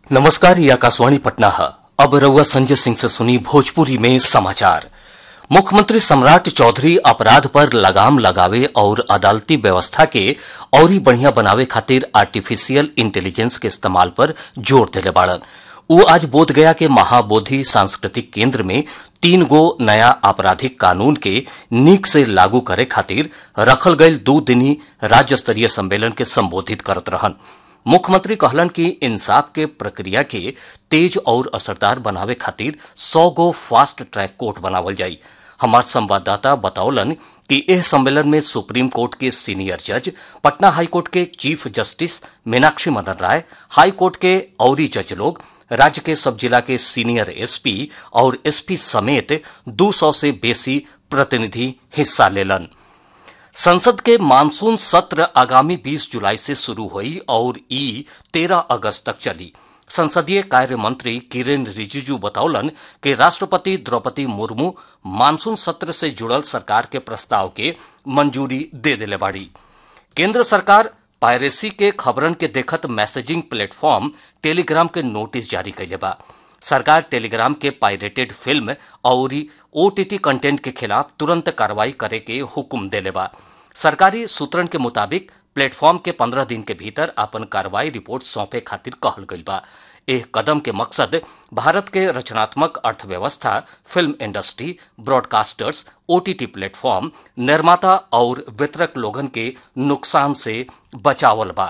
नमस्कार ये आकाशवाणी पटना है अब रउआ संजय सिंह से सुनी भोजपुरी में समाचार मुख्यमंत्री सम्राट चौधरी अपराध पर लगाम लगावे और अदालती व्यवस्था के औरी बढ़िया बनावे खातिर आर्टिफिशियल इंटेलिजेंस के इस्तेमाल पर जोर देले बाड़न वो आज बोधगया के महाबोधि सांस्कृतिक केंद्र में तीन गो नया आपराधिक कानून के नीक से लागू करे खातिर रखल गईल दो दिनी राज्य स्तरीय सम्मेलन के संबोधित करत रहन मुख्यमंत्री कहलन कि इंसाफ के प्रक्रिया के तेज और असरदार बनावे खातिर सौ गो फास्ट ट्रैक कोर्ट बनावल जाई हमार संवाददाता बतौलन कि एह सम्मेलन में सुप्रीम कोर्ट के सीनियर जज पटना हाई कोर्ट के chief justice Meenakshi Madan Rai high court के औरी जज लोग राज्य के सब जिला के सीनियर एसपी और एसपी समेत 200 से बेसी प्रतिनिधि हिस्सा लेलन संसद के मानसून सत्र आगामी 20 जुलाई से शुरू हुई और ई 13 अगस्त तक चली संसदीय कार्य मंत्री किरेन रिजिजू बतौलन कि राष्ट्रपति द्रौपदी मुर्मू मानसून सत्र से जुड़ल सरकार के प्रस्ताव के मंजूरी दे दिले बाड़ी केंद्र सरकार पायरेसी के खबरन के देखत मैसेजिंग प्लेटफॉर्म टेलीग्राम के नोटिस जारी कैले बा सरकार टेलीग्राम के पायरेटेड फिल्म और ओटीटी कंटेंट के खिलाफ तुरंत कार्रवाई करे के हुक्म देले बा सरकारी सूत्रन के मुताबिक प्लेटफॉर्म के पंद्रह दिन के भीतर अपन कार्रवाई रिपोर्ट सौंपे खातिर कहल गईल बा एह कदम के मकसद भारत के रचनात्मक अर्थव्यवस्था film industry broadcasters OTT platform निर्माता और वितरक लोगन के नुकसान से बचावल बा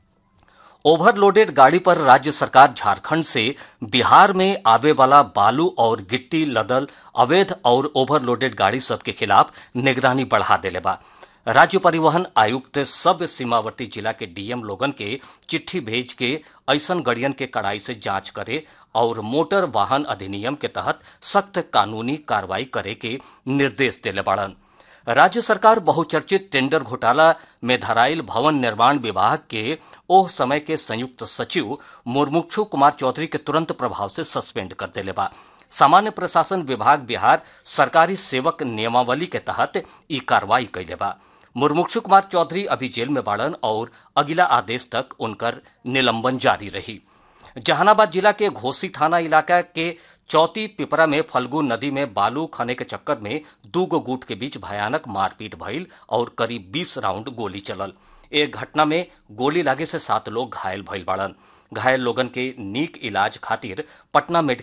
ओवरलोडेड गाड़ी पर राज्य सरकार झारखंड से बिहार में आवे वाला बालू और गिट्टी लदल अवैध और ओवरलोडेड गाड़ी सब के खिलाफ निगरानी बढ़ा देले बा राज्य परिवहन आयुक्त सब सीमावर्ती जिला के डीएम लोगन के चिट्ठी भेज के ऐसन गड़ियन के कड़ाई से जांच करे और मोटर वाहन अधिनियम के तहत सख्त कानूनी कार्रवाई करे के निर्देश देले बाड़न राज्य सरकार बहुचर्चित टेंडर घोटाला में धराइल भवन निर्माण विभाग के ओह समय के संयुक्त सचिव मुर्मुक्षु कुमार चौधरी के तुरंत प्रभाव से सस्पेंड कर देले बा सामान्य प्रशासन विभाग बिहार सरकारी सेवक नियमावली के तहत ई कार्रवाई कैले बा मुर्मुक्षु कुमार चौधरी अभी जेल में बाड़न और अगला आदेश तक उनकर निलंबन जारी रही जहानाबाद जिला के घोसी थाना इलाका के चौथी पिपरा में फल्गु नदी में बालू खने के चक्कर में दू गो गुट के बीच भयानक मारपीट भइल और करीब 20 राउंड गोली चलल एक घटना में गोली लागे से सात लोग घायल भइल बाड़न घायल लोगन के नीक इलाज खातिर पटना मेडिकल